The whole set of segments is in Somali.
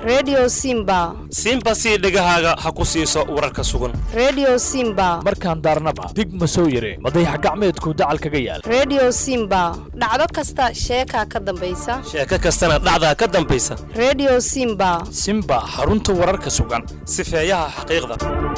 redio simba simba sii dhegahaaga ha ku siiso wararka sugan redio simba markaan daarnaba dig ma soo yare madayax gacmeedku dacal kaga yaal redio simba dhacdo kasta sheekaa ka dambaysa sheeko kastana dhacdaa ka dambaysa redio simba simba xarunta wararka sugan sifeeyaha xaqiiqda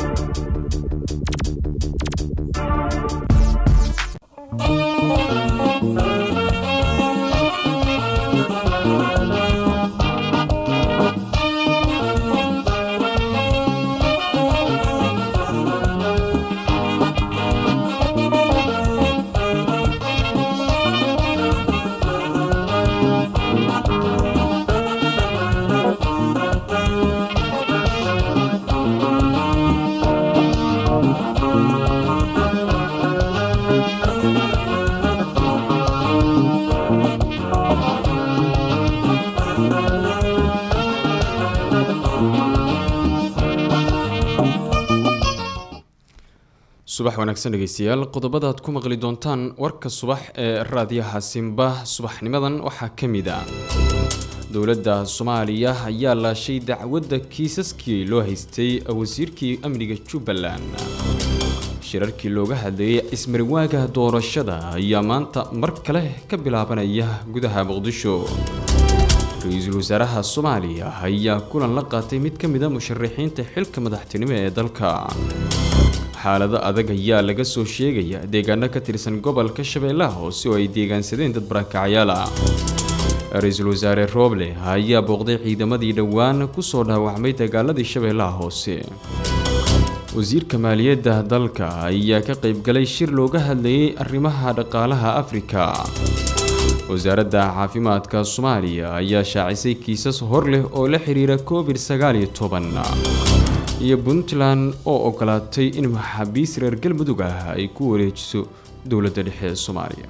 subax wanaagsan dhegeystayaal qodobada aad ku maqli doontaan warka subax ee raadiyaha simba subaxnimadan waxaa ka mid ah dowladda soomaaliya ayaa laashay dacwadda kiisaskii loo haystay wasiirkii amniga jubbaland shirarkii looga hadlayay ismarwaaga doorashada ayaa maanta mar kale ka bilaabanaya gudaha muqdisho ra-iisul wasaaraha soomaaliya ayaa kulan la qaatay mid ka mid a musharaxiinta xilka madaxtinimo ee dalka xaalado adag ayaa laga soo sheegaya deegaano ka tirsan gobolka shabeellaha hoose oo ay deegaansadeen dad barakacyaal ah ra-iisul wasaare rooble ayaa booqday ciidamadii dhowaan kusoo dhaawacmay dagaaladii shabeellaha hoose wasiirka maaliyadda dalka ayaa ka qaybgalay shir looga hadlayay arrimaha dhaqaalaha afrika wasaaradda caafimaadka soomaaliya ayaa shaacisay kiisas hor leh oo la xiriira covid sagaal iyo toban iyo puntland oo ogolaatay in maxaabiis reer galmudug ah ay ku wareejiso dowladda dhexe ee soomaaliya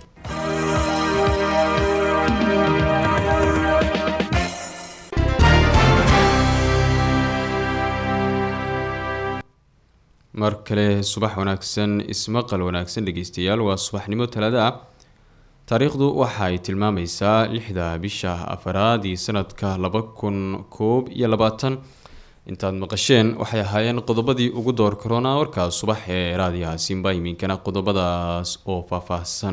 mar kale subax wanaagsan ismaqal wanaagsan dhegeystayaal waa subaxnimo talaada ah taariikhdu waxa ay tilmaamaysaa lixda bisha afaraad iyo sanadka laba kun koob iyo labaatan intaad maqasheen waxay ahaayeen qodobadii ugu door korona warkaas subax ee raadiyaha simba iminkana qodobadaas oo faahfaahsan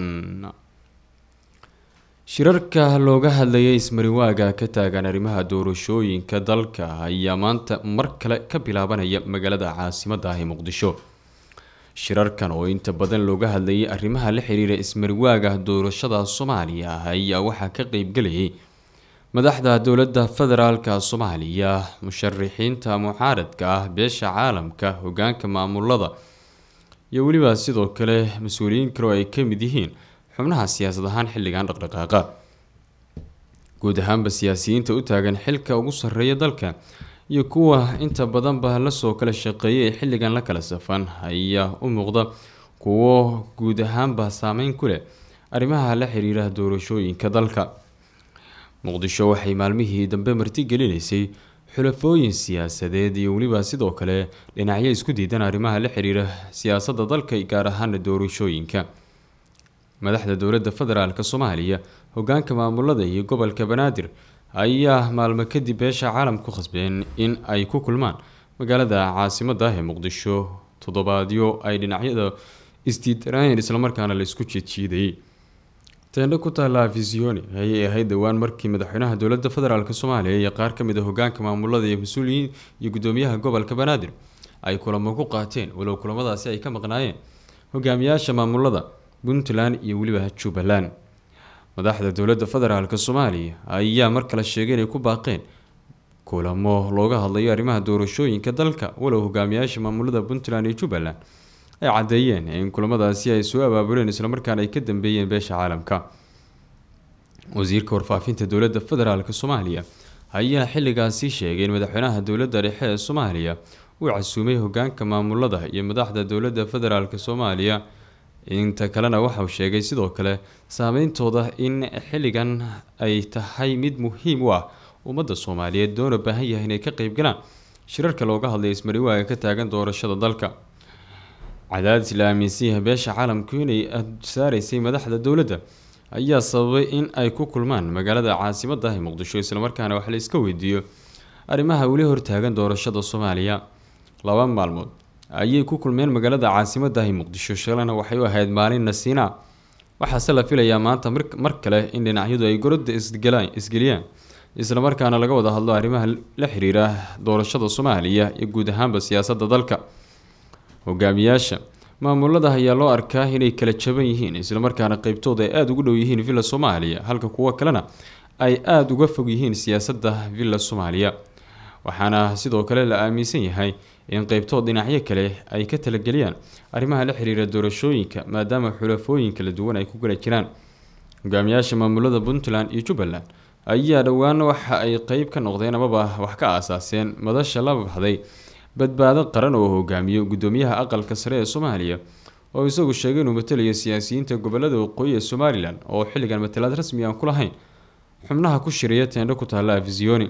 shirarka looga hadlayay ismariwaaga ka taagan arrimaha doorashooyinka dalka ayaa maanta mar kale ka bilaabanaya magaalada caasimadda ah ee muqdisho shirarkan oo inta badan looga hadlayay arrimaha la xiriira ismariwaaga doorashada soomaaliya ayaa waxaa ka qeybgalayay madaxda dowladda federaalka soomaaliya musharixiinta mucaaradka ah beesha caalamka hogaanka maamulada iyo weliba sidoo kale mas-uuliyiin kale oo ay ka mid yihiin xubnaha siyaasad ahaan xilligan dhaqdhaqaaqa guud ahaanba siyaasiyiinta u taagan xilka ugu sarreeya dalka iyo kuwa inta badanba lasoo kala shaqeeyay ee xilligan la kala safan ayaa u muuqda kuwo guud ahaanba saameyn ku leh arrimaha la xiriira doorashooyinka dalka muqdisho waxay maalmihii dambe martigelinaysay xulafooyin siyaasadeed iyo weliba sidoo kale dhinacyo isku diidan arrimaha la xiriira siyaasadda dalka gaar ahaana doorashooyinka madaxda dowladda federaalk soomaaliya hogaanka maamulada iyo gobolka banaadir ayaa maalmo kadib beesha caalam ku khasbeen in ay ku kulmaan magaalada caasimada ah ee muqdisho toddobaadyo ay dhinacyada isdiidanayeen islamarkaana la isku jiedjiidayay teendho ku taalla afisioni ayay ahayd dhowaan markii madaxweynaha dowladda federaalk soomaaliya iyo qaar kamid a hogaanka maamulada iyo mas-uuliyiin iyo gudoomiyaha gobolka banaadir ay kulamo ku qaateen walow kulamadaasi ay ka maqnaayeen hogaamiyaasha maamulada puntland iyo weliba jubbaland madaxda dowladda federaalk soomaaliya ayaa mar kale sheegay inay ku baaqeen kulamo looga hadlayo arrimaha doorashooyinka dalka walow hogaamiyaasha maamulada puntland iyo jubbaland ay caddeeyeen in kulamadaasi ay soo abaabuleen islamarkaana ay ka dambeeyeen beesha caalamka wasiirka warfaafinta dowladda federaalk soomaaliya ayaa xilligaasi sheegay in madaxweynaha dowladda dhexe ee soomaaliya uu casuumay hogaanka maamulada iyo madaxda dowladda federaalk soomaaliya inta kalena waxauu sheegay sidoo kale saameyntooda in xilligan ay tahay mid muhiim u ah ummadda soomaaliyeed doona baahan yahay inay ka qeybgalaan shirarka looga hadlaya ismariwaaga ka taagan doorashada dalka cadaadis la aaminsan yahay beesha caalamku inay saaraysay madaxda dowladda ayaa sababay in ay ku kulmaan magaalada caasimada ah ee muqdisho islamarkaana wax la iska weydiiyo arrimaha weli hortaagan doorashada soomaaliya laba maalmood ayay ku kulmeen magaalada caasimadahi muqdisho shalana waxay u ahayd maalin nasiina waxaase la filayaa maanta mar kale in dhinacyadu ay gorodda isgeliyaan islamarkaana laga wada hadlo arrimaha la xiriira doorashada soomaaliya iyo guud ahaanba siyaasadda dalka hogaamiyaasha maamulada ayaa loo arkaa inay kala jaban yihiin islamarkaana qeybtooda ay aada ugu dhow yihiin villa soomaaliya halka kuwo kalena ay aada uga fog yihiin siyaasadda villa soomaaliya waxaana sidoo kale la aaminsan yahay in qeybtood dhinacyo kale ay ka talageliyaan arrimaha la xiriira doorashooyinka maadaama xulafooyin kala duwan ay ku gala jiraan hogaamiyaasha maamulada puntland iyo jubbaland ayaa dhowaan waxa ay qeyb ka noqdeen amaba wax ka aasaaseen madasha la baxday badbaado qaran oo hogaamiyo gudoomiyaha aqalka sare ee soomaaliya oo isagu sheegay inuu matalayo siyaasiyiinta gobolada waqooyi ee somalilan oo xilligan matalaad rasmi aan ku lahayn xubnaha ku shiraya teendho ku taalla afisiyoni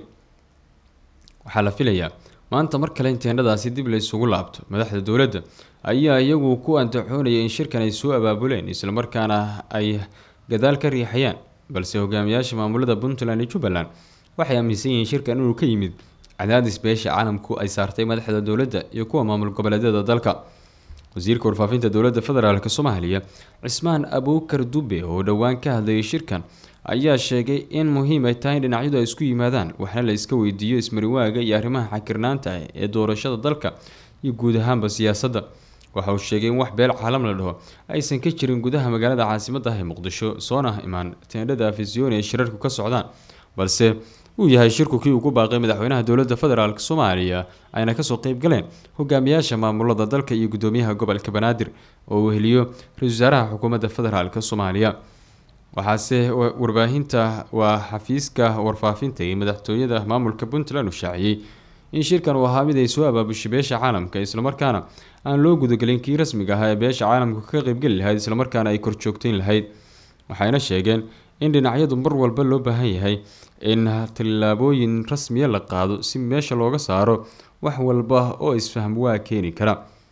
waxaa la filayaa maanta mar kale in teendhadaasi dib la isugu laabto madaxda dowladda ayaa iyagu ku antaxoonaya in shirkan ay soo abaabuleen islamarkaana ay gadaal ka riixayaan balse hogaamiyaasha maamulada puntland iyo jubbaland waxay aaminsan yihiin shirkan inuu ka yimid cadaadis beesha caalamku ay saartay madaxda dowladda iyo kuwa maamul goboleedyada dalka wasiirka warfaafinta dowladda federaalk soomaaliya cismaan abuukar dube oo dhowaan ka hadlayay shirkan ayaa sheegay in muhiim ay tahay in dhinacyadu ay isku yimaadaan waxna la iska weydiiyo ismariwaaga iyo arrimaha xakirnaanta ah ee doorashada dalka iyo guud ahaanba siyaasadda waxa uu sheegay in wax beel caalam la dhaho aysan ka jirin gudaha magaalada caasimadda ah ee muqdisho soona imaan teendhada afisyooni ay shirarku ka socdaan balse uu yahay shirku kii ugu baaqay madaxweynaha dowladda federaalk soomaaliya ayna kasoo qeyb galeen hogaamiyaasha maamulada dalka iyo gudoomiyaha gobolka banaadir oo uu heliyo ra-isul wasaaraha xukuumadda federaalk soomaaliya waxaase warbaahinta waa xafiiska warfaafinta iyo madaxtooyada maamulka puntland uu shaaciyey in shirkan uu ahaa mid ay soo abaabushay beesha caalamka islamarkaana aan loo gudagelin kii rasmiga ahaa ee beesha caalamka ka qeybgeli lahayd islamarkaana ay korjoogteyn lahayd waxayna sheegeen in dhinacyadu mar walba loo baahan yahay in tallaabooyin rasmiya la qaado si meesha looga saaro wax walba oo isfahm waa keeni kara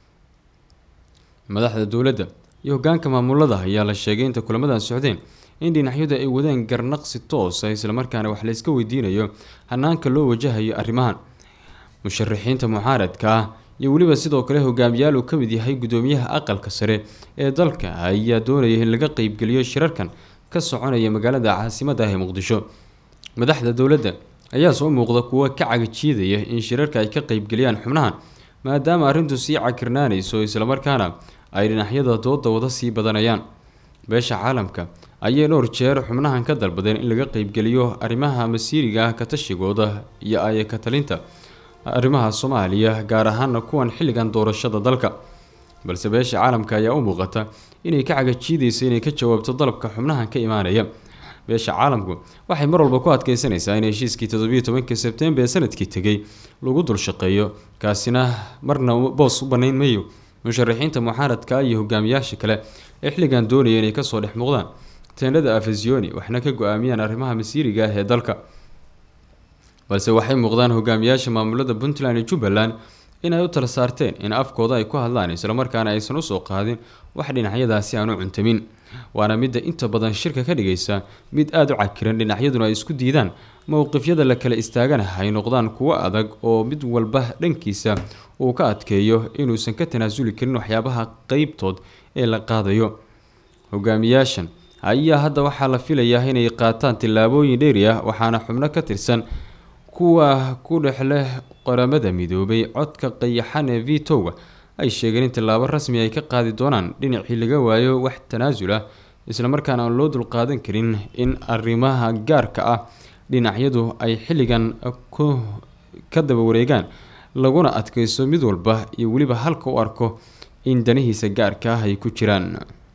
madaxda dowladda iyo hogaanka maamulada ayaa la sheegay inta kulamadan socdeen in dhinacyadu ay wadeen garnaqsi toosa islamarkaana wax layska weydiinayo hanaanka loo wajahayo arrimahan musharaxiinta mucaaradka ah iyo weliba sidoo kale hogaamiyaal uu ka mid yahay gudoomiyaha aqalka sare ee dalka ayaa doonaya in laga qeybgeliyo shirarkan ka soconaya magaalada caasimadda ah ee muqdisho madaxda dowladda ayaa soo muuqda kuwa ka cagajiidaya in shirarka ay ka qeybgeliyaan xubnahan maadaama arrintu sii cakirnaanayso islamarkaana ay dhinacyada dooda wada sii badanayaan beesha caalamka ayay dhowr jeer xubnahan ka dalbadeen in laga qeybgeliyo arrimaha masiiriga ah ka tashigooda iyo aya ka talinta arrimaha soomaaliya gaar ahaana kuwan xilligan doorashada dalka balse beesha caalamka ayaa u muuqata inay ka cagajiidayso inay ka jawaabto dalabka xubnahan ka imaanaya beesha caalamku waxay mar walba ku adkeysanaysaa in heshiiskii toddobiyo tobankii sebtembar ee sanadkii tegay lagu dul shaqeeyo kaasina marna boos u banayn mayo musharaxiinta mucaaradka iyo hogaamiyaasha kale ee xilligan doonaya inay kasoo dhex muuqdaan teendhada afasioni waxna ka go-aamiyaan arrimaha masiiriga ah ee dalka balse waxay muuqdaan hogaamiyaasha maamulada puntland iyo jubbaland inay u tala saarteen in afkooda ay ku hadlaan islamarkaana aysan usoo qaadin wax dhinacyadaasi aan u cuntamin waana midda inta badan shirka ka dhigaysa mid aada u cakiran dhinacyaduna ay isku diidaan mowqifyada la kala istaagana ay noqdaan kuwo adag oo mid walba dhankiisa uu ka adkeeyo inuusan ka tanaasuli karin waxyaabaha qeybtood ee la qaadayo hogaamiyaashan ayaa hadda waxaa la filayaa inay qaataan tillaabooyin dheeri ah waxaana xubno ka tirsan kuwa ku dhex leh qoramada midoobay codka qayaxan ee vitoga ay sheegeen in tillaabo rasmi ay ka qaadi doonaan dhinacii laga waayo wax tanaasul ah islamarkaana aan loo dulqaadan karin in arrimaha gaarka ah dhinacyadu ay xilligan ku ka daba wareegaan laguna adkeyso mid walba iyo weliba halka u arko in danihiisa gaarka ah ay ku jiraan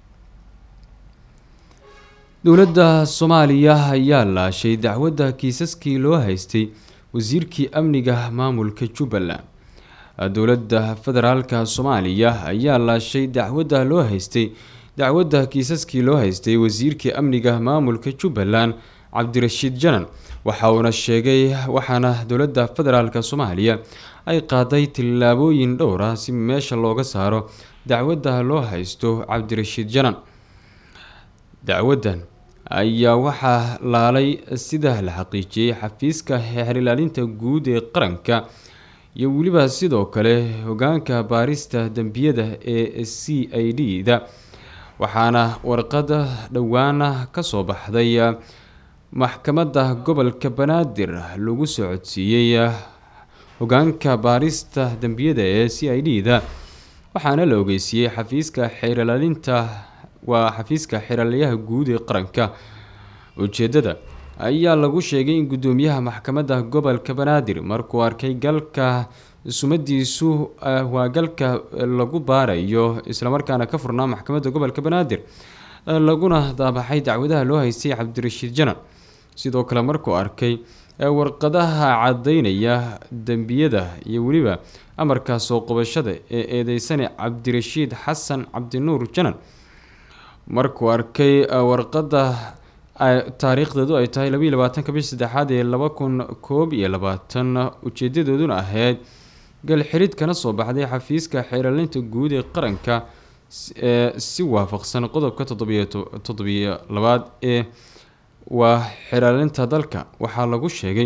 dowladda soomaaliya ayaa laashay dacwadda kiisaskii loo haystay wasiirkii amniga maamulka jubbaland dowladda federaalka soomaaliya ayaa laashay dacwadda loo haystay dacwadda kiisaskii loo haystay wasiirkii amniga maamulka jubbaland cabdirashiid janan waxa uuna sheegay waxaana dowladda federaalka soomaaliya ay qaaday tillaabooyin dhowr ah si meesha looga saaro dacwadda loo haysto cabdirashiid janan dacwaddan ayaa waxaa laalay sida la xaqiijiyey xafiiska xeerilaalinta guud ee qaranka iyo weliba sidoo kale hogaanka baarista dembiyada ee c i d da waxaana warqada dhowaana kasoo baxday maxkamadda gobolka banaadir lagu soo codsiiyey hogaanka baarista dembiyada ee c i d da waxaana la ogeysiiyey xafiiska xeerilaalinta waa xafiiska xeeralayaha guud ee qaranka ujeedada ayaa lagu sheegay in guddoomiyaha maxkamadda gobolka banaadir markuu arkay galka sumadiisu waa galka lagu baarayo islamarkaana ka furnaa maxkamadda gobolka banaadir laguna daabaxay dacwadaha loo haystay cabdirashiid janan sidoo kale markuu arkay warqadaha cadaynaya dembiyada iyo weliba amarka soo qabashada ee eedeysane cabdirashiid xasan cabdinuur janan markuu arkay warqada taariikhdeedu ay tahay labaiyi labaatanka bish saddexaad ee laba kun koob iyo labaatan ujeedadooduna ahayd galxirid kana soo baxday xafiiska xeeralinta guud ee qaranka ee si waafaqsan qodobka toddobiyo toddobiyo labaad ee waa xeeralinta dalka waxaa lagu sheegay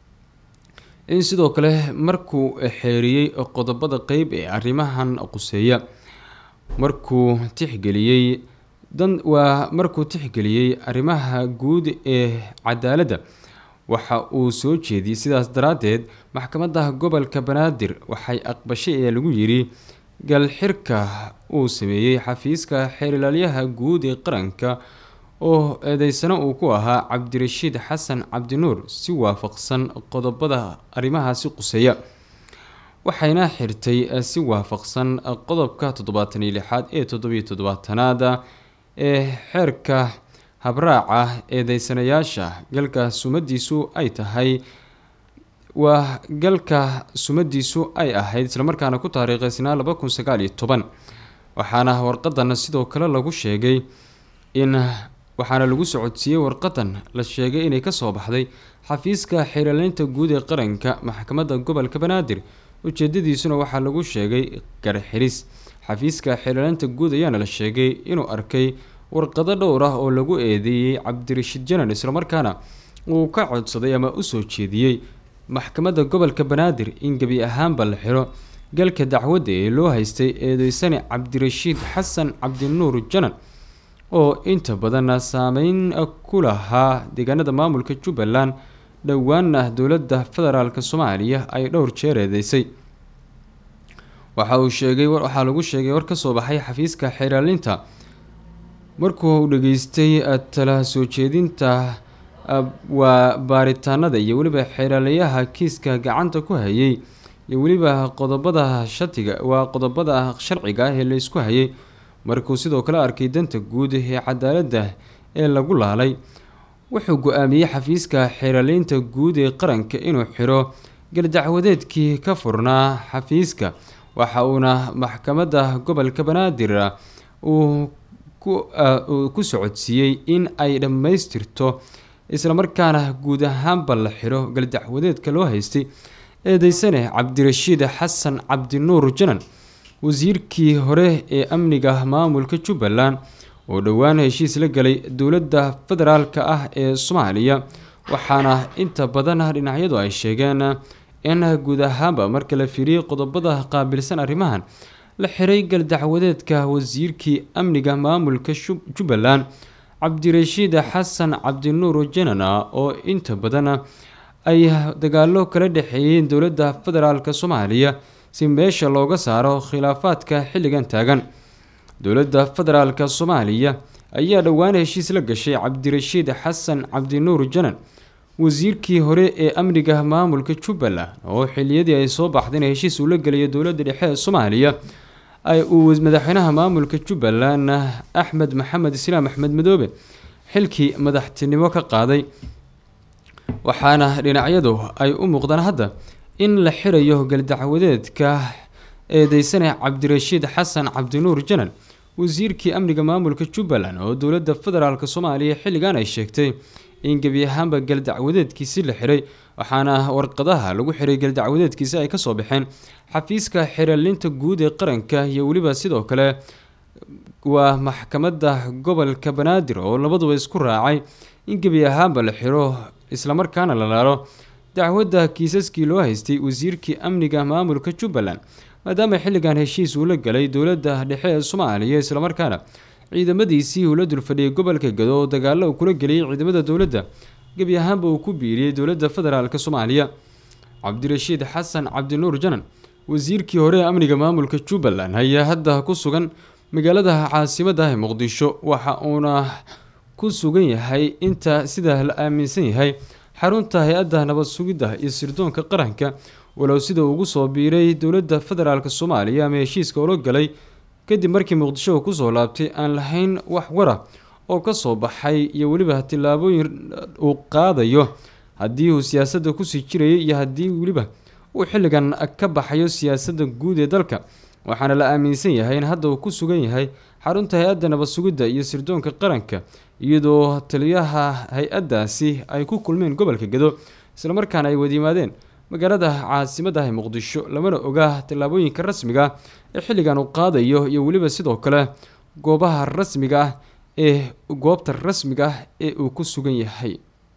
in sidoo kale markuu xeeriyey qodobada qeyb ee arrimahan quseeya markuu tixgeliyey dan waa markuu tixgeliyey arrimaha guud ee cadaaladda waxa uu soo jeediyey sidaas daraaddeed maxkamadda gobolka banaadir waxay aqbashay ee lagu yiri galxirka uu sameeyey xafiiska xeerilaalyaha guud ee qaranka oo eedeysano uu ku ahaa cabdirashiid xasan cabdinuur si waafaqsan qodobada arrimahaasi quseeya waxayna xirtay si waafaqsan qodobka toddobaatan iyo lixaad ee toddobiyo toddobaatanaad ee xeerka habraaca eedeysanayaasha galka sumadiisu ay tahay waa galka sumadiisu ay ahayd islamarkaana ku taariikheysnaa laba kun sagaal iyo toban waxaana warqadan sidoo kale lagu sheegay in waxaana lagu socodsiiyey warqadan la sheegay inay kasoo baxday xafiiska xeeraleynta guud ee qaranka maxkamadda gobolka banaadir ujeedadiisuna waxaa lagu sheegay garxiris xafiiska xeeraleynta guud ayaana la sheegay inuu arkay warqado dhowr ah oo lagu eedeeyey cabdirashiid janan islamarkaana uu ka codsaday ama usoo jeediyey maxkamadda gobolka banaadir in gebi ahaanba la xiro galka dacwadda ee loo haystay eedeysane cabdirashiid xasan cabdinuur janan oo inta badan saameyn ku lahaa deegaanada maamulka jubbaland dhowaana dowladda federaalk soomaaliya ay dhowr jeer eedeysay waxa uu sheegay waxaa lagu sheegay war kasoo baxay xafiiska xeeraalinta markuu uu dhageystay tala soo jeedinta waa baaritaanada iyo weliba xeeraalayaha kiiska gacanta ku hayay iyo weliba qodobada shatiga waa qodobada sharciga ah ee laysku hayay markuu sidoo kale arkay danta guud ee cadaaladda ee lagu laalay wuxuu go-aamiyey xafiiska xeeraleynta guud ee qaranka inuu xiro galdacwadeedkii ka furnaa xafiiska waxa uuna maxkamadda gobolka banaadir uu ku socodsiiyey in ay dhammaystirto islamarkaana guud ahaanba la xiro galdacwadeedka loo haystay eedeysane cabdirashiid xasan cabdinuur janan wasiirkii hore ee amniga maamulka jubbaland oo dhowaan heshiis la galay dowladda federaalka ah ee soomaaliya waxaana inta badan dhinacyadu ay sheegeen in guud ahaanba marka la fiiriyey qodobada qaabilsan arrimahan la xiray galdacwadeedka wasiirkii amniga maamulka jubbaland cabdirashiid xasan cabdinuur janan oo inta badan ay dagaalo kala dhexeeyeen dowladda federaalk soomaaliya si meesha looga saaro khilaafaadka xilligan taagan dowladda federaalk soomaaliya ayaa dhowaan heshiis la gashay cabdirashiid xasan cabdinuur janan wasiirkii hore ee amniga maamulka jubbaland oo xiliyadii ay soo baxdeen heshiis uu la gelayo dowladda dhexe ee soomaaliya ay uu madaxweynaha maamulka jubbaland axmed maxamed islaam axmed madoobe xilkii madaxtinimo ka qaaday waxaana dhinacyadu ay u muuqdaan hadda in la xirayo galdacwadeedka eedeysane cabdirashiid xasan cabdinuur janan wasiirkii amniga maamulka jubbaland oo dowladda federaalk soomaaliya xilligan ay sheegtay in gebi ahaanba galdacwadeedkiisi la xiray waxaana warqadaha lagu xiray galdacwadeedkiisi ay kasoo baxeen xafiiska xeralinta guud ee qaranka iyo weliba sidoo kale waa maxkamadda gobolka banaadir oo labaduba isku raacay in gebi ahaanba la xiro islamarkaana la laalo dacwadda kiisaskii loo haystay wasiirkii amniga maamulka jubbaland maadaama xilligan heshiis uu la galay dowladda dhexe ee soomaaliya islamarkaana ciidamadiisii uu la dulfadhiyay gobolka gado oo dagaalo uu kula geliyay ciidamada dowladda gebi ahaanba uu ku biiriyey dowladda federaalk soomaaliya cabdirashiid xasan cabdinuur janan wasiirkii hore ee amniga maamulka jubbaland ayaa hadda ku sugan magaalada caasimadda ee muqdisho waxa uuna ku sugan yahay inta sida la aaminsan yahay xarunta hay-adda nabad sugidda iyo sirdoonka qaranka walow sida ugu soo biiray dowladda federaalk soomaaliya ama heshiiska ula galay kadib markii muqdisho uu kusoo laabtay aan lahayn wax wara oo kasoo baxay iyo weliba tillaabooyin uu qaadayo haddii uu siyaasadda kusii jirayay iyo haddii weliba uu xilligan ka baxayo siyaasadda guud ee dalka waxaana la aaminsan yahay in hadda uu ku sugan yahay xarunta hay-adda nabad sugidda iyo sirdoonka qaranka iyadoo taliyaha hay-addaasi ay ku kulmeen gobolka gado islamarkaana ay wadiyimaadeen magaalada caasimadda ee muqdisho lamana oga tallaabooyinka rasmiga ah ee xilligan uu qaadayo iyo weliba sidoo kale goobaha rasmiga ah ee goobta rasmiga ah ee uu ku sugan yahay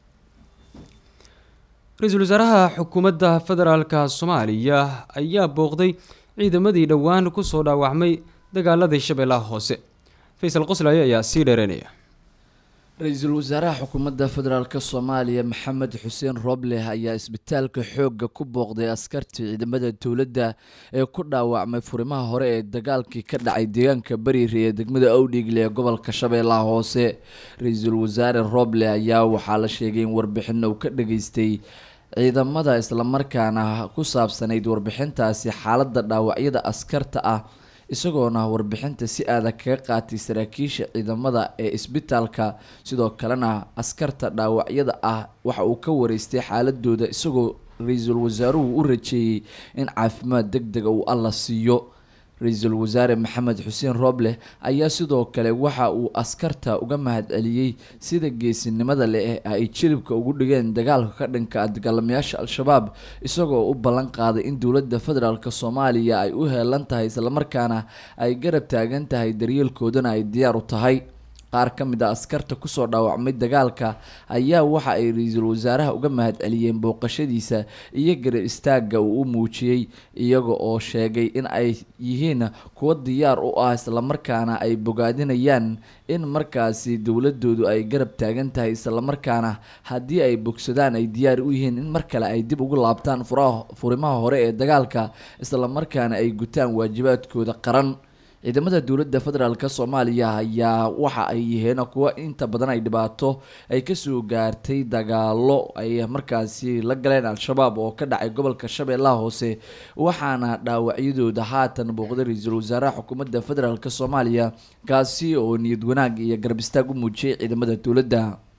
ra-iisul wasaaraha xukuumadda federaalka soomaaliya ayaa booqday ciidamadii dhowaan kusoo dhaawacmay dagaaladii shabeellaha hoose faysal qoslaaye ayaa sii dheereynaya ra-iisul wasaaraha xukuumadda federaalk soomaaliya maxamed xuseen roobleh ayaa isbitaalka xoogga ku booqday askartii ciidamada dowladda ee ku dhaawacmay furimaha hore ee dagaalkii ka dhacay deegaanka bariiri ee degmada owdhiigle ee gobolka shabeellaha hoose ra-iisul wasaare roobleh ayaa waxaa la sheegay in warbixin uu ka dhageystay ciidamada islamarkaana ku saabsanayd warbixintaasi xaaladda dhaawacyada askarta ah isagoona warbixinta si adag kaga qaatay saraakiisha ciidamada ee isbitaalka sidoo kalena askarta dhaawacyada ah waxa uu ka wareystay xaaladooda isagoo ra-iisul wasaaruhu u rajeeyey in caafimaad deg dega uu alla siiyo ra-iisul wasaare maxamed xuseen roobleh ayaa sidoo kale waxa uu askarta uga mahadceliyey sida geesinimada leh ay jilibka ugu dhigeen dagaalka ka dhanka ah dagaalamayaasha al-shabaab isagoo u ballan qaaday in dowladda federaalk soomaaliya ay u heelan tahay islamarkaana ay garab taagan tahay daryeelkoodana ay diyaar u tahay qaar ka mid a askarta kusoo dhaawacmay dagaalka ayaa waxa ay ra-iisul wasaaraha uga mahadceliyeen booqashadiisa iyo garab istaagga uu u muujiyey iyaga oo sheegay in ay yihiin kuwo diyaar u ah islamarkaana ay bogaadinayaan in markaasi dowladoodu ay garab taagan tahay islamarkaana haddii ay bogsadaan ay diyaar u yihiin in mar kale ay dib ugu laabtaan furaha furimaha hore ee dagaalka islamarkaana ay gutaan waajibaadkooda qaran ciidamada dowladda federaalk soomaaliya ayaa waxa ay yihiin kuwo inta badan ay dhibaato ay kasoo gaartay dagaalo ay markaasi la galeen al-shabaab oo ka dhacay gobolka shabeellaha hoose waxaana dhaawacyadooda haatan booqday ra-iisul wasaaraha xukuumadda federaalk soomaaliya kaasi oo niyad wanaag iyo garab istaag u muujiyay ciidamada dowladda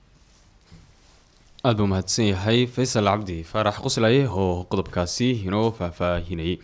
aada buu mahadsan yahay faysal cabdi faarax qoslaye oo qodobkaasi inoo faahfaahinayay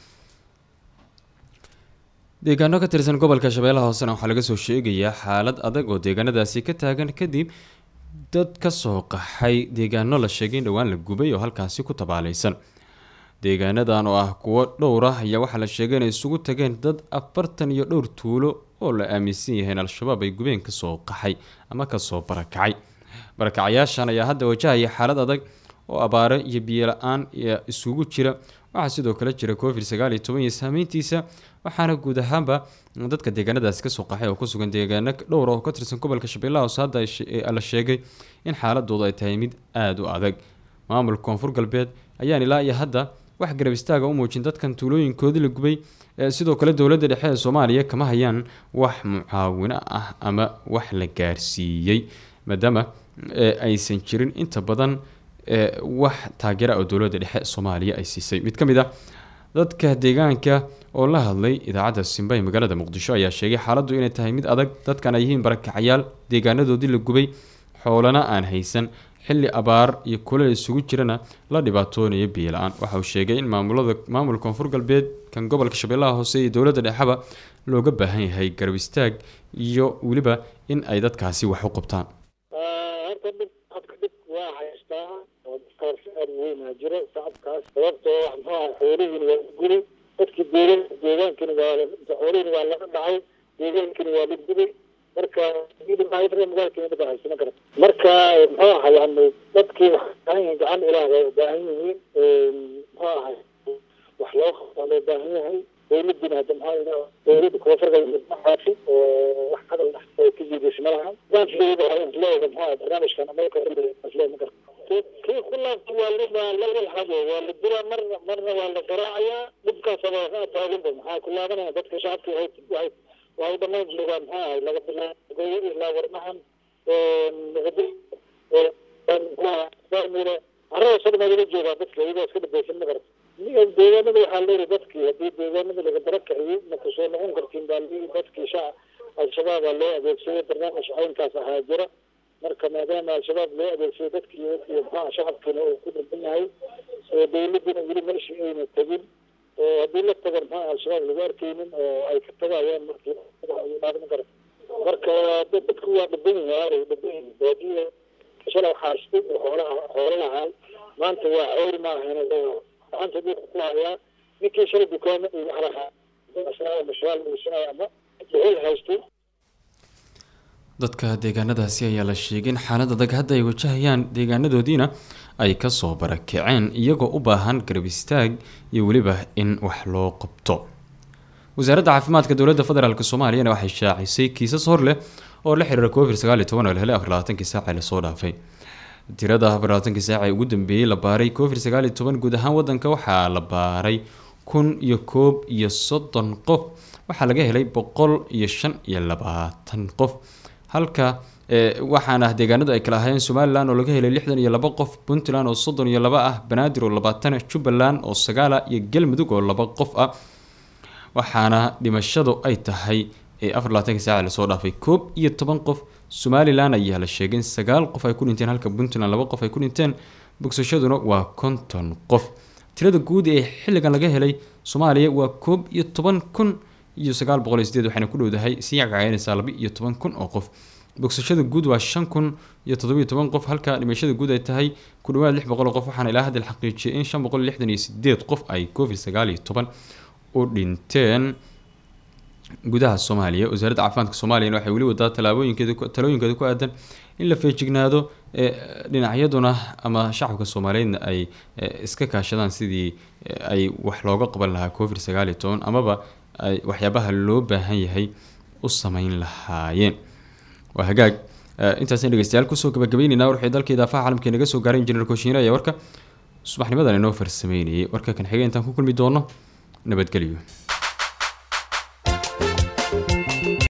deegaano ka tirsan gobolka shabeellaha hoosena waxaa laga soo sheegayaa xaalad adag oo deegaanadaasi ka taagan kadib dad kasoo qaxay deegaano la sheegay in dhowaan la gubay oo halkaasi ku tabaaleysan deegaanadan oo ah kuwo dhowr ah ayaa waxaa la sheegay inay isugu tageen dad afartan iyo dhowr tuulo oo la aaminsan yahay in al-shabaab ay gubeen kasoo qaxay ama kasoo barakacay barakacayaashan ayaa hadda wajahaya xaalad adag oo abaaro iyo biyo la-aan isugu jira waxaa sidoo kale jira covid sagaal iyo toban iyo saameyntiisa waxaana guud ahaanba dadka deegaanadaasi kasoo qaxay oo kusugan deegaano dhowr oo ka tirsan gobolka shabeellaha hoose hadda la sheegay in xaaladoodu ay tahay mid aada u adag maamulka koonfur galbeed ayaan ilaa iyo hadda wax garab istaaga u muujin dadkan tuulooyinkoodii la gubay sidoo kale dowladda dhexe ee soomaaliya kama hayaan wax mucaawino ah ama wax la gaarsiiyey maadaama aysan jirin inta badan wax taageera oo dowladda dhexe soomaaliya ay siisay mid ka mid ah dadka deegaanka oo la hadlay idaacadda simba ee magaalada muqdisho ayaa sheegay xaaladdu inay tahay mid adag dadkan ay yihiin barakacayaal deegaanadoodii la gubay xoolana aan haysan xilli abaar iyo kuleel isugu jirana la dhibaatoonaya biyo la-aan waxa uu sheegay in maamulada maamulka koonfur galbeed kan gobolka shabeellaha hoose iyo dowladda dhexeba looga baahan yahay garab istaag iyo weliba in ay dadkaasi wax u qabtaan horta dhib hadka dhib waa haystaa oo dadkaas aad weynaa jiro shacabkaas sababtoo wax muxuu aha xoolihiina waa guri dadkii deegan deegaankina waa xoolihiina waa laga dhacay deegaankina waa la gubay marka magaalkeena dhib haysama karta marka muxuu ahay yani dadkii waxay baahan yihiin gacan ilaah bay u baahan yihiin muxuu ahay wax loo qabtaa loo baahan yahay dowladina hadda maxaa dowladda koonfurka maxaafi oo wax hadal ah oo ka jiidaysa malaha baankiida waxay isleeyahay maxaa barnaamijkan ameerika isleeyahay ma karta kii ku laabta waa la waa la walxado waa la diraa marna marna waa la garaacayaa dhibkaas waa taaganba maxaa ku laabanaya dadka shacabka waxay waxay waxay dhammaan joogaan maxaa ahay laga bilaabo goyo ilaa warmahan muqdisho carrada sadma laga joogaa dadka iyagoo iska dhabaysan ma karta deegaanada waxaa leeyahay dadkii haddii deegaanada laga dara kiciyo ma kusoo noqon kartiin baa leeyahay dadkii shaca al-shabaab baa loo adeegsaday barnaamij caynkaas ahaa jira marka maadaama al-shabaab loo adeegsaday dadkii iyo maxaa shacabkiina uu ku dhirban yahay oo dowladina weli meeshii ayna tegin oo haddii la tagan maxaa al-shabaab lagu arkaynin oo ay ka tagayaan markii ma kara marka dadku waa dhiban yahay dhiban yahay baadiya shalay xaastay oo xoolaha xoolo lahaa maanta waa ceyr maahan gacanta dhulka ku hayaa ninkii shalay dukaamo iyo wax lahaa mashaal uusanaya ama dhuxul haystay dadka deegaanadaasi ayaa la sheegay in xaalad adag hadda ay wajahayaan deegaanadoodiina ay kasoo barakaceen iyagoo u baahan garab istaag iyo weliba in wax loo qabto wasaaradda caafimaadka dowladda federaalk soomaaliyana waxay shaacisay kiisas hor leh oo la xiriira covid sagaal iyo toban oo la helay afar labaatankii saace lasoo dhaafay tirada afar labaatankii saace ugu dambeeyey la baaray covid sagaal iyo toban guud ahaan wadanka waxaa la baaray kun iyo koob iyo soddon qof waxaa laga helay boqol iyo shan iyo labaatan qof halka waxaana deegaanadu ay kala ahaayeen somalilan oo laga helay lixdan iyo laba qof puntland oo soddon iyo laba ah banaadir oo labaatan jubbaland oo sagaala iyo galmudug oo laba qof ah waxaana dhimashadu ay tahay afar labaatanki saaca lasoo dhaafay koob iyo toban qof somalilan ayaa la sheegay in sagaal qof ay ku dhinteen halka puntland laba qof ay ku dhinteen bogsashaduna waa konton qof tirada guud ee xilligan laga helay soomaaliya waa koob iyo toban kun iyo sagaal boqol iyo sideed waxayna ku dhowdahay sii cagacaynaysaa laba iyo toban kun oo qof bogsashada guud waa shan kun iyo toddobiyo toban qof halka dhimashada guud ay tahay ku dhawaad lix boqol oo qof waxaana ilaa hadda la xaqiijiyay in shan boqol iyo lixdan iyo sideed qof ay covid sagaal iyo toban u dhinteen gudaha soomaaliya wasaaradda caafimaadka soomaaliyana waxay weli wadaa talaabooyinkeeda talooyinkeeda ku aadan in la feejignaado dhinacyaduna ama shacabka soomaaliyeedna ay iska kaashadaan sidii ay wax looga qaban lahaa covid sagaal iyo toban amaba ay waxyaabaha loo baahan yahay u sameyn lahaayeen waa hagaag intaasn dhegeystayaal kusoo gabagabeyneyna warxii dalka idaafaha caalamka naga soo gaaray injineer kooshiine ayaa warka subaxnimadan inoo farsameynayay warka kan xigay intaan ku kulmi doono nabadgelyo